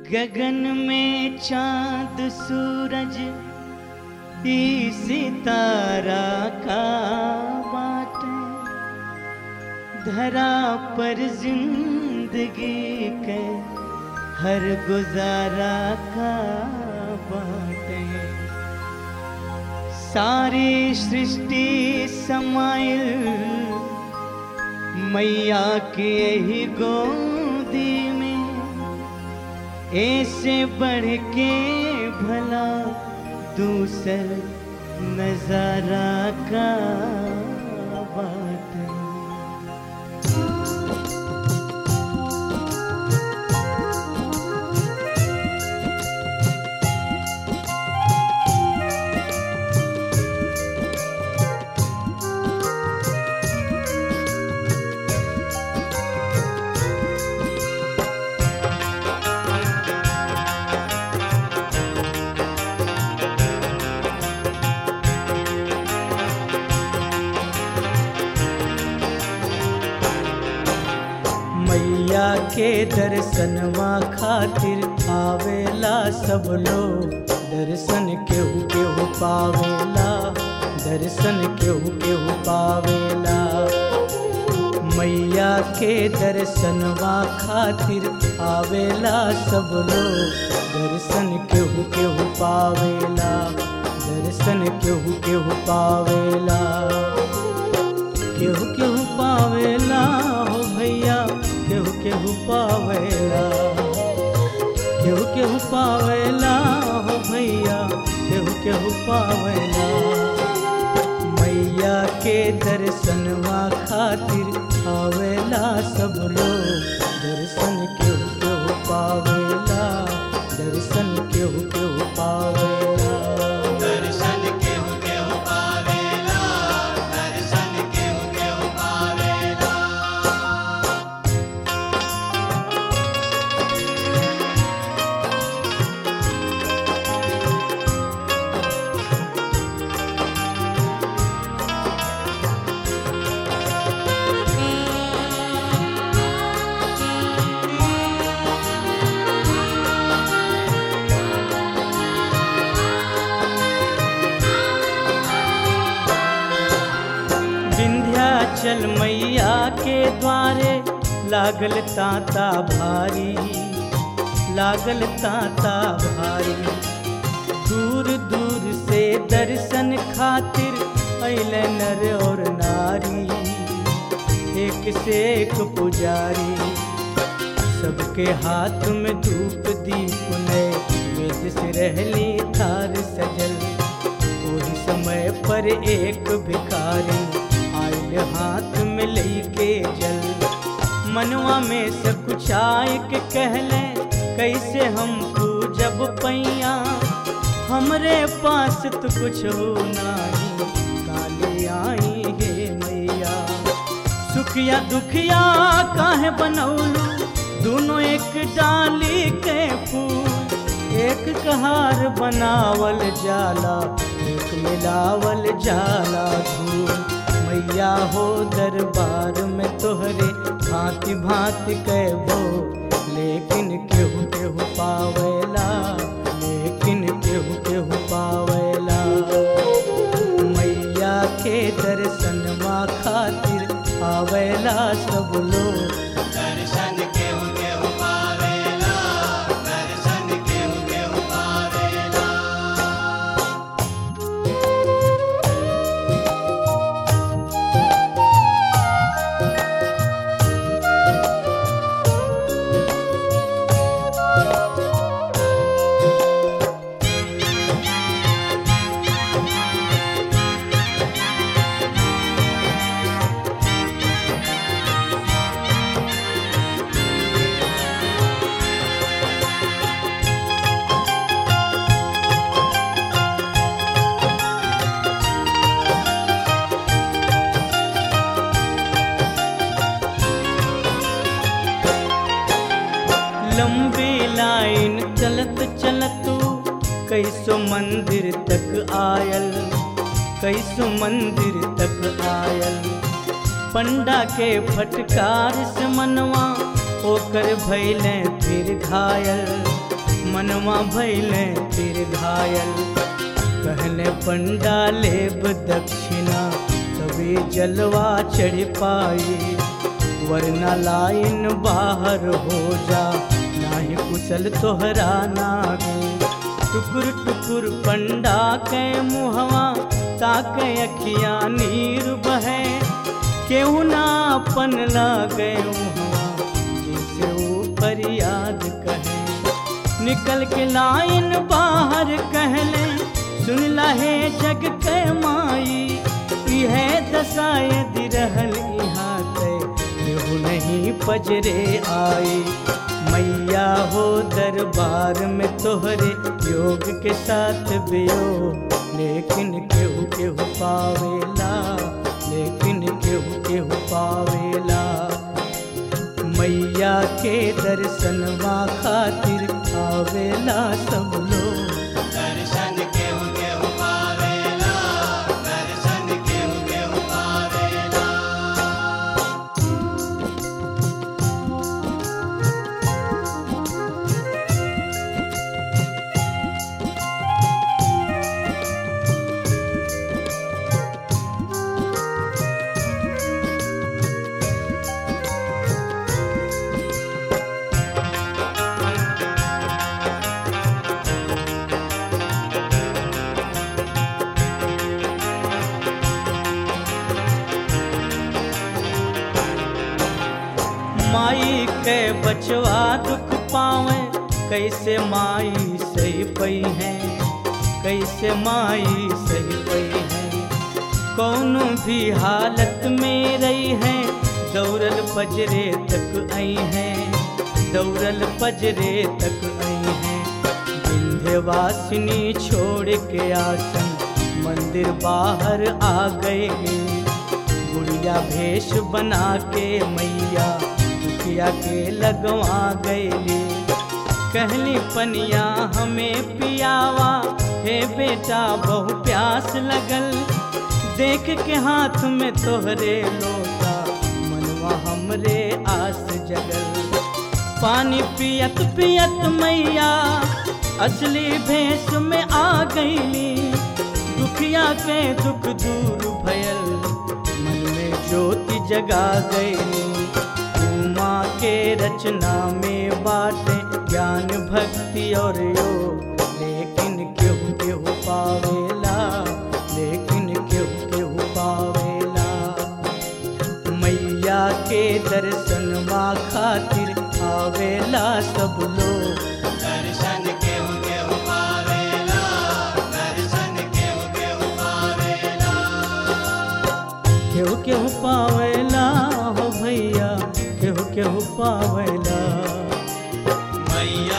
गगन में चांद सूरज ई सितारा का बाटे धरा पर जिंदगी के हर गुजारा का बाटे सारी सृष्टि समाइल मैया के ही गोदी में ऐसे बढ़ के भला दूसर नजारा का बात है मैया के दर्शनवा खातिर आवेला सब लोग दर्शन केहू केहू पावेला दर्शन केहू केहू पावेला मैया के दर्शनवा खातिर आवेला सब लोग दर्शन केहू केहू पावेला दर्शन केहू केहू पावेला केहू केहू पावेला हो भैया केहू केहू पावेला केहू केहू पावेला हो भैया केहू केहू पावेला मैया के दर्शनवा खातिर आवेला सब लोग दर्शन केहू केहू पावेला दर्शन केहू केहू पावेला दर्शन केहू केहू पावेला दर्शन केहू केहू पावेला विंध्याचल मैया के द्वारे लागल ताता भारी लागल ताता भारी दूर दूर से दर्शन खातिर अल नर और नारी एक से एक पुजारी सबके हाथ में धूप दीप नए वेद से रहली थार सजल वही समय पर एक भिखारी आयल हाथ में लेके जल मनवा में से कुछ आय के कहले कैसे हम पूजब पैया हमरे पास तो कुछ हो नाही काले आई हे मैया सुखिया दुखिया काहे बनौलू दोनों एक डाली के फूल एक कहार बनावल जाला एक मिलावल जाला धूल मैया हो दरबार में तोहरे भांति भांति कहबो लेकिन केहू केहू पावेला लेकिन केहू केहू पावेला मैया के दर्शनवा खातिर आवेला सब लोग दर्शन केहू केहू पावेला दर्शन केहू केहू पावेला लंबी लाइन चलत चलत कैसो मंदिर तक आयल कैसो मंदिर तक आयल पंडा के फटकार से मनवा ओकर भैले फिर घायल मनवा भैले फिर घायल कहले पंडा लेब दक्षिणा तभी जलवा चढ़ पाई वरना लाइन बाहर हो जा नाही कुशल तोहरा नागी टुकुर टुकुर पंडा के मुहवा ताके अखियां नीर बहे केहू ना अपन लागे मुहवा जिसे ऊपर याद कहे निकल के लाइन बाहर कहले सुन लहे जग के माई इहे दशा यदि रहल यहाँ ते केहू नहीं पजरे आई मैया हो दरबार में तोहरे योग के साथ बियो लेकिन केहू केहू पावेला लेकिन केहू केहू पावेला मैया के दर्शनवा खातिर आवेला सब लोग दर्शन केहू केहू पावेला दर्शन केहू केहू पावेला माई के बचवा दुख पावे कैसे माई सही पई है कैसे माई सही पई है कौन भी हालत में रही है दौड़ल पजरे तक आई है दौड़ल पजरे तक आई है विंध्यवासिनी छोड़ के आसन मंदिर बाहर आ गए गुड़िया भेष बना के मैया दुखिया के लगवा गैली कहली पनिया हमें पियावा हे बेटा बहु प्यास लगल देख के हाथ में तोहरे लोटा मनवा हमरे आस जगल पानी पियत पियत मैया असली भेष में आ गईली दुखिया के दुख दूर भयल मन में ज्योति जगा गईली उमा के रचना में बाटे ज्ञान भक्ति और योग लेकिन केहू केहू पावेला लेकिन केहू केहू पावेला मैया के दर्शनवा खातिर आवेला सब लोग दर्शन केहू केहू पावेला दर्शन केहू केहू पावेला केहू केहू पावेला हो भैया केहू केहू पावेला मैया